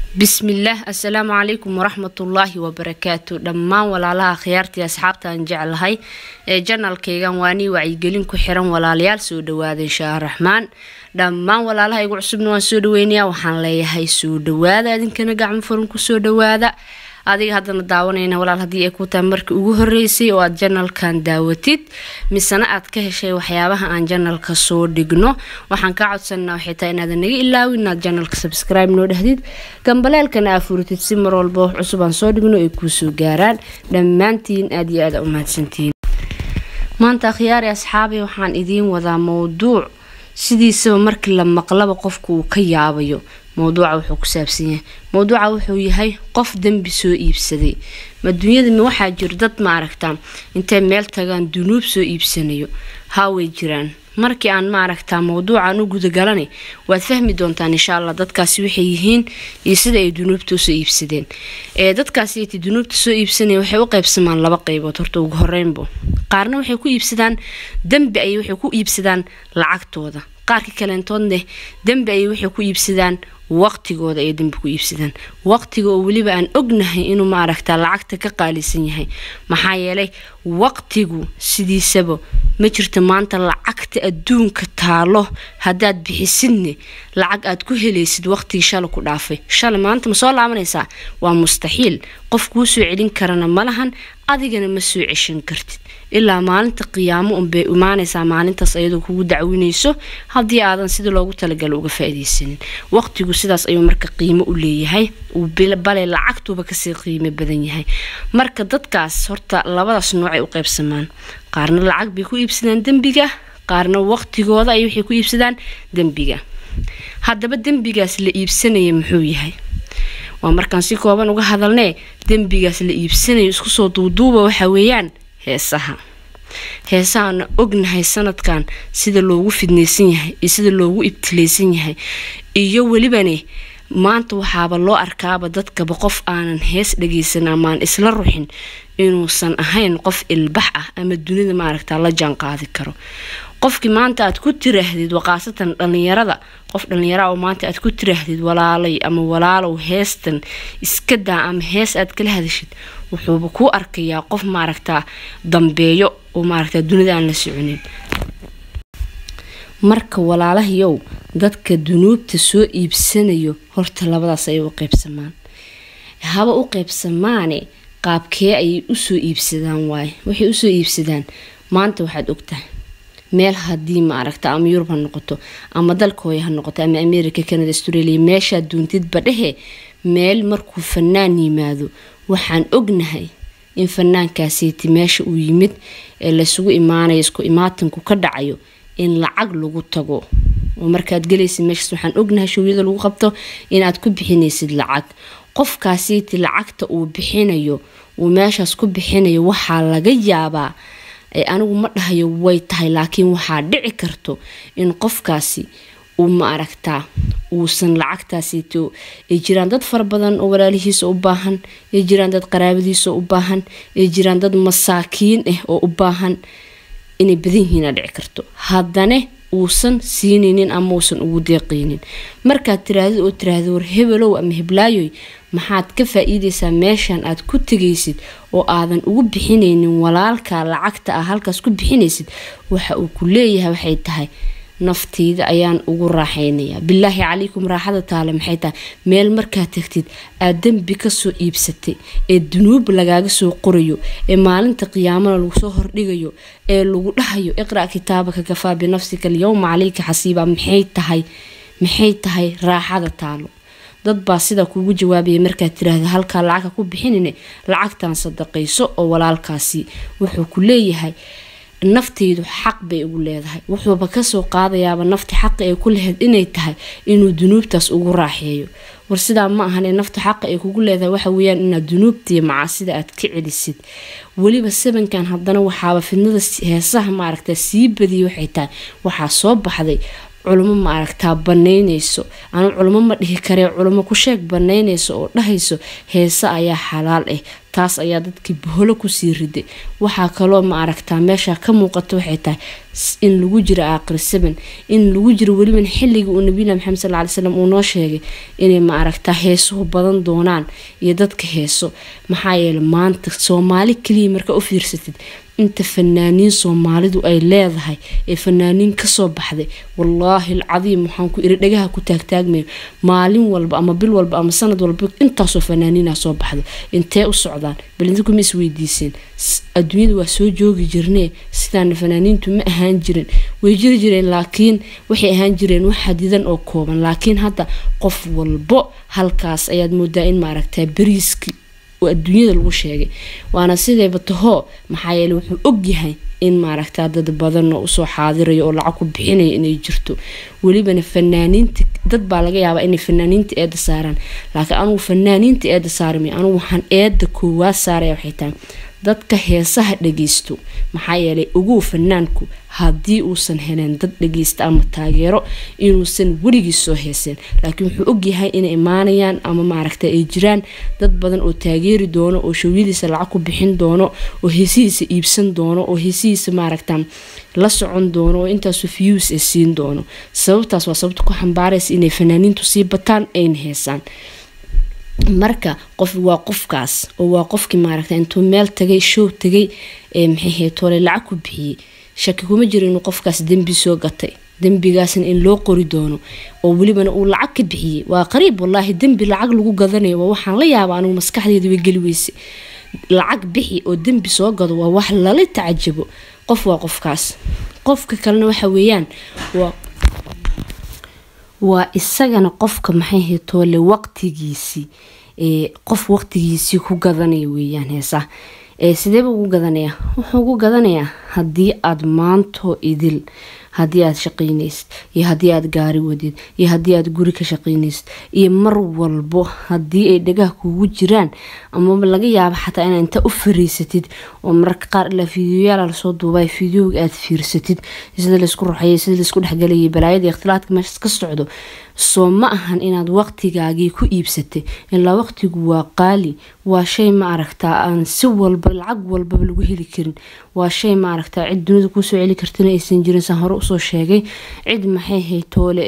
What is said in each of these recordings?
bismillaah assalaamu calaykum waraxmatullaahi wabarakaatu dhammaan walaalaha khiyaartii asxaabta aan jeclahay ee janalkaygan waa nii wacyigelin ku xiran walaalayaal soo dhawaada inshaa raxmaan dhammaan walaalaha igu cusubna waan soo dhaweynayaa waxaan leeyahay soo dhawaada idinkana gacmo furan kusoo dhawaada adiga haddana daawanayna walaal haddii ay ku tahay markii ugu horeysay oo aad janalkan daawatid misena aad ka heshay waxyaabaha aan janalka soo dhigno waxaan kaa codsanaa waxay tahay inaadan naga ilaawin inaad janalka subscribe noo dhahdid gambaleelkana aa furitid si mar walba wax cusub aan soo dhigno ay kuusoo gaaraan dhammaantiin aad iyo aada u mahadsantihiin maanta akhyaari asxaabi waxaan idiin wadaa mowduuc sidiisaba markii la maqlaba qofku uu ka yaabayo mowduuca wuxuu ku saabsan yahay mowduuca wuxuu yahay qof dembi soo iibsaday ma dunyada ma waxaa jiro dad ma aragtaa intay meel tagaan dunuub soo iibsanayo haaway jiraan markii aan ma aragtaa mowduucan u gudagalana waad fahmi doontaan insha allah dadkaasi waxay yihiin iyo sida ay dunuubta usoo iibsadeen ee dadkaasi dunuubta soo iibsanaya waxay u qaybsamaan laba qaybood horta ugu horeynbo qaarna waxay ku iibsadaan dembi ayay waxay ku iibsadaan lacagtooda qaarka kaleentoodne dembi ayay waxay ku iibsadaan waqtigooda ay dembi ku iibsadaan waqtiga oo weliba aan ognahay inuu ma aragtaa lacagta ka qaalisan yahay maxaa yeelay waqtigu sidiisaba ma jirto maanta lacagta adduunka taalo haddaad bixisidne lacag aad ku helaysid waqtigii shala ku dhaafay shalay maanta ma soo laabanaysaa waa mustaxiil qof kuu soo celin karana ma lahan adigana ma soo ceshan kartid ilaa maalinta qiyaamo unbay imaanaysaa maalintaas ayadoo kugu dacwinayso haddii aadan sida loogu talagalo uga faa-ideysanin waqtigu sidaas ayuu marka qiimo u leeyahay bale lacagtuuba kasii qiimo badan yahay marka dadkaas horta labadaas noocay u qaybsamaan qaarna lacag bay ku iibsadaan dembiga qaarna waqtigooda ay waxay ku iibsadaan dembiga haddaba dembigaas la iibsanaya muxuu yahay waa markaan si kooban uga hadalnee dembigaas la iibsanayo isku soo duuduuba waxa weeyaan heesaha heesahaana ognahay sanadkan sida loogu fidnaysan yahay iyo sida loogu ibtilaysan yahay iyo welibane maanta waxaaba loo arkaaba dadkaba qof aanan hees dhageysan amaan isla ruxin inuusan ahayn qof ilbax ah ama dunida maaragta la jaan qaadi karo qofkii maanta aad ku tiraahdid waqaasatan dhalinyarada qof dhalinyara oo maanta aad ku tiraahdid walaalay ama walaalow heestan iska daa ama hees aad kala hadashid wuxuuba kuu arkayaa qof maaragtaa dambeeyo oo maaragtaa dunida aan la soconin marka walaalahayow dadka dunuubta soo iibsanayo horta labadaas ayay u qaybsamaan haba u qaybsamaane qaabkee ayay usoo iibsadaan waaye waxay usoo iibsadaan maanta waxaad ogtahay meel haddii ma aragta ama yurub ha noqoto ama dalkooya ha noqoto ama america canada australia meeshaad duuntidba dhehe meel markuu fanaan yimaado waxaan ognahay in fanaankaasiiti meesha uu yimid ee laysugu imaanayo isku imaatinku ka dhacayo in lacag lagu tago oo markaad galaysid meeshaas waxaan ognahay showyada lagu qabto inaad ku bixinaysid lacag qofkaasiiti lacagta uu bixinayo uu meeshaas ku bixinayo waxaa laga yaabaa anigu ma dhahayo way tahay laakiin waxaa dhici karto in qofkaasi uu ma aragtaa uusan lacagtaasiito ay jiraan dad fara badan oo walaalihiisa u baahan ay jiraan dad qaraabadiisa u baahan ay jiraan dad masaakiin ah oo u baahan inay badan yihiina dhici karto haddana uusan siinaynin ama uusan ugu deeqaynin markaad tirahdid oo tiraahda war hebelow ama heblaayoy maxaad ka faa-iideysaa meeshan aad ku tegaysid oo aadan ugu bixinaynin walaalka lacagta ah halkaas ku bixinaysid waxa uu ku leeyahay waxay tahay nafteyda ayaan ugu raaxaynayaa bilaahi calaykum raaxada taale maxay tahay meel markaad tagtid aad dembi kasoo iibsatay ee dunuub lagaaga soo qorayo ee maalinta qiyaamana lagu soo hordhigayo ee lagu dhahayo iqra' kitaabaka kafaa binafsika alyowma caleyka xasiiba maxay tahay maxay tahay raaxada taalo dad baa sidaa kuugu jawaabaya markaad tiraahda halkaa lacagka ku bixinine lacagtan sadaqayso oo walaalkaasi wuxuu ku leeyahay nafteydu xaq bay ugu leedahay wuxuuba kasoo qaadayaaba nafti xaqa ay ku lahayd inay tahay inuu dunuubtaas ugu raaxeeyo war sidaa ma ahan ee nafta xaqa ay kugu leedahay waxa weyaan inaad dunuubtiiyo macaasida aad ka celisid weliba sabankan haddana waxaaba fidnada heesaha maaragta sii badiyay waxay tahay waxaa soo baxday culimo ma aragtaa banaynayso anu culimo ma dhihi karee culimo ku sheeg banaynayso oo dhahayso heese ayaa xalaal ah taas ayaa dadkii boholo kusii riday waxaa kaloo ma aragtaa meesha ka muuqata waxay tahay in lagu jiro aaqir seven in lagu jiro weliban xilligii uu nabilah maxamed sal ly slam uu noo sheegay inay ma aragtaa heesuhu badan doonaan iyo dadka heeso maxaa yeele maanta soomaali kaliya markaa u fiirsatid inta fanaaniin soomaalidu ay leedahay ee fanaaniin kasoo baxday wallaahi alcadiim waxaan ku iri dhagaha ku taagtaagmayo maalin walba ama bil walba ama sanad walba intaasoo fanaaniina soo baxdo intee u socdaan balintuma isweydiiseen adduunyada waa soo joogi jirnee sidaana fanaaniintu ma ahaan jirin way jiri jireen laakiin waxay ahaan jireen wax xadidan oo kooban laakiin hadda qof walbo halkaas ayaad moodaa in maaragtaa beriiski adduunyada lagu sheegay waana sidayba tahoo maxaa yeele wuxuu ogyahay in maaragtaa dad badan oo usoo xaadirayo oo lacag ku bixinaya inay jirto welibana fanaaniinta dad baa laga yaabaa inay fanaaniinta eeda saaraan laakiin anugu fanaaniinta eeda saarmay anugu waxaan eeda koowaad saaraya waxay tahay dadka heesaha dhageysto maxaa yeelay ogow fanaanku haddii uusan heleen dad dhageysta ama taageero inuusan weligii soo heeseen laakiin wuxuu ogyahay inay imaanayaan ama maaragta ay jiraan dad badan oo taageeri doono oo shawyadiisa lacag ku bixin doono oo heesihiisa iibsan doono oo heesihiisa maaragta la socon doono oo intaasu views ay siin doono sababtaas waa sababta ku xambaaraysa inay fanaaniintu sii bataan ayna heesaan marka qof waa qofkaas oo waa qofkii maaragta intuu meel tagay show tagay ee maxay heetoole lacag ku bixiyey shaki kuma jiro inuu qofkaas dembi soo gatay dembigaasna in loo qori doono oo welibana uu lacag ka bixiyey waa qariib wallaahi dembi lacag lagu gadanayo waa waxaan la yaaba anigu maskaxdeeda way geli weyse lacag bixi oo dembi soo gado waa wax lala tacajabo qof waa qofkaas qofka kalena waxa weeyaan waa waa isagana qofka maxay heetoole waqtigiisii qof waqtigiisii ku gadanaya weeyaan heesaha sideeba ugu gadanaya wuxuu ugu gadanayaa haddii aada maantoo idil haddii aada shaqaynaysid iyo haddii aada gaari wadid iyo haddii aada guri ka shaqaynaysid iyo mar walbo haddii ay dhagaha kugu jiraan amaba laga yaabo xataa inaa inta u fariisatid oo mararka qaar ilaa fiidiyoyaala lasoo duubay fiideoga aada fiirsatid sida laysku ruxayay sida laysku dhexgalayay balaayada ikhtilaadka meeshaas ka socdo soo ma ahan inaad waqtigaagii ku iibsatay ilaa waqtigu waa qaali waa shay ma aragtaa aan si walba lacag walbaba lagu heli karin waa shay ma aragtaa cid dunida kuusoo celi kartana aysan jirin saan hore usoo sheegay cid maxay haytoole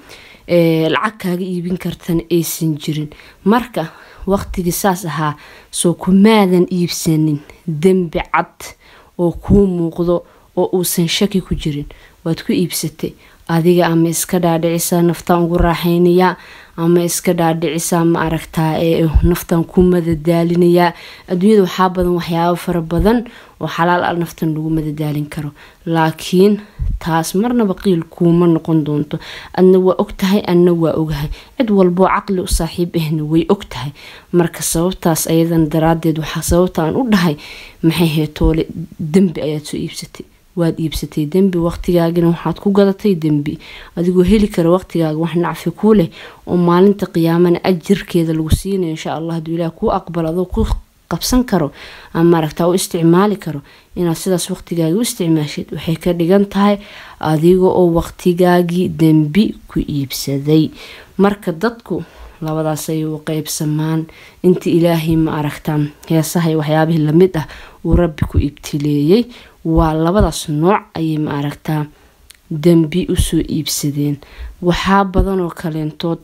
lacag kaaga iibin kartana aysan jirin marka waqtigii saas ahaa soo kumaadan iibsanin dembi cad oo kuu muuqdo oo uusan shaki ku jirin waad ku iibsatay adiga ama iska dhaadhicisaa naftaan ugu raaxaynayaa ama iska dhaadhicisaa ma aragtaa ee naftan ku madadaalinayaa adduunyada waxaa badan waxyaabo fara badan oo xalaal al naftan lagu madadaalin karo laakiin taas marnaba qiil kuuma noqon doonto adna waa ogtahay adna waa ogahay cid walboo caqli u saaxiib ahna way ogtahay marka sababtaas ayadan daraadeed waxaa sababta aan u dhahay maxay heetoole dembi ayaad soo iibsatay waad iibsatay dembi waqtigaagina waxaad ku gadatay dembi adigoo heli kara waqtigaaga wax nacfi kuu leh oo maalinta qiyaamana ajirkeeda lagu siinayo insha allah haduu ilaah kuu aqbal adoo ku qabsan karo ama maaragtaa u isticmaali karo inaad sidaas waqtigaagii u isticmaashid waxay ka dhigan tahay adiga oo waqtigaagii dembi ku iibsaday marka dadku labadaas ay u qeybsamaan inta ilaahay ma aragtaa heesaha iyo waxyaabihii lamid ah uu rabbi ku ibtileeyey waa labadaas nooc ayay ma aragtaa dembi usoo iibsadeen waxaa badanoo kaleentood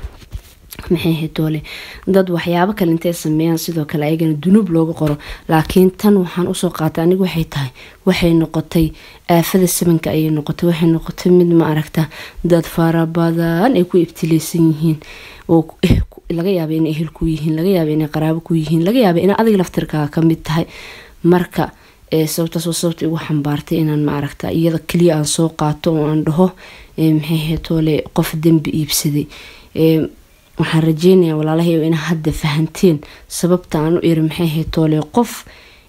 maxay hetoole dad waxyaabo kale intay sameeyaan sidoo kale ayagana dunuub looga qoro laakiin tan waxaan usoo qaatay anigu waxay tahay waxay noqotay aafada sabanka ayay noqotay waxay noqotay mid ma aragta dad fara badan ay ku ibtileysan yihiin oo laga yaaba inay ehel ku yihiin laga yaaba inay qaraabo ku yihiin laga yaaba ina adiga laftirkaaga kamid tahay marka sababtaas waa sababta igu xambaartay inaan ma aragta iyada keliya aan soo qaato oo aan dhaho maxay hetoole qof dembi iibsaday waxaan rajeynayaa walaalahay ina hadda fahanteen sababta aan u iri maxay hetoole qof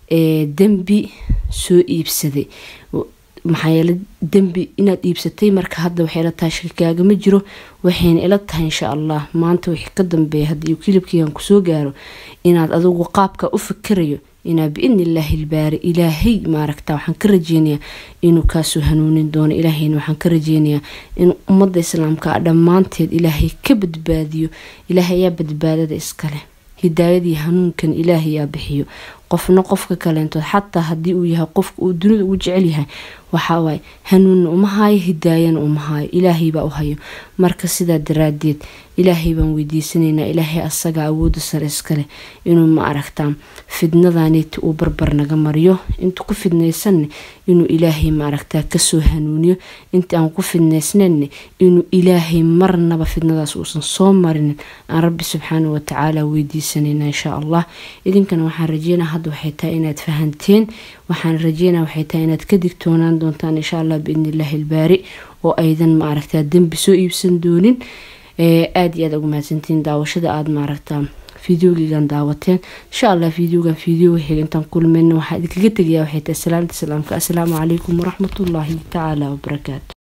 dembi soo iibsaday maxaa yeele dembi inaad iibsatay marka hadda waxay ila tahay shakikaagama jiro waxayna ila tahay insha allah maanta wixii ka dambeeya haddii kilibkiigan kusoo gaaro inaad adigu qaabka u fikirayo inaa biidni illaahi ilbaari ilaahay maaragta waxaan ka rajeynayaa inuu kaasoo hanuunin doono ilaahayna waxaan ka rajeynayaa in ummadda islaamka dhammaanteed ilaahay ka badbaadiyo ilaahay ayaa badbaadada iskale hidaayadii hanuunkan ilaahayaa bixiyo qofna qofka kaleentood xataa haddii uu yahay qofka uu dunida ugu jecel yahay waxawaaye hanuunna uma haayo hidaayana uma haayo ilaahaybaa u hayo marka sidaa daraadeed ilaahay baan weydiisanaynaa ilaahay asaga awooda sare iskaleh inuu ma aragtaa fidnadaneeti uu barbar naga mariyo inta ku fidnaysanne inuu ilaahay ma aragtaa kasoo hanuuniyo inta aan ku fidnaysnanne inuu ilaahay marnaba fidnadaas uusan soo marinin aan rabbi subxaana watacaala weydiisanayna insha allah idinkana waxaan rajeynaa hadda waxay tahay inaad fahanteen waxaan rajeynaa waxay tahay inaad ka digtoonaan doontaan insha allah biidni illaahi ilbaari oo aydan ma aragtaa dembi soo iibsan doonin aada iyo aad ugu mahadsantiin daawashada aada maaragtaa fideogigan daawateen insha allah fideogan fideoga xiga intaan kulmayna waxaa idinkaga tegayaa waxay tahay salaamta islaamka assalaamu calaykum waraxmatullaahi tacaala wabarakaatu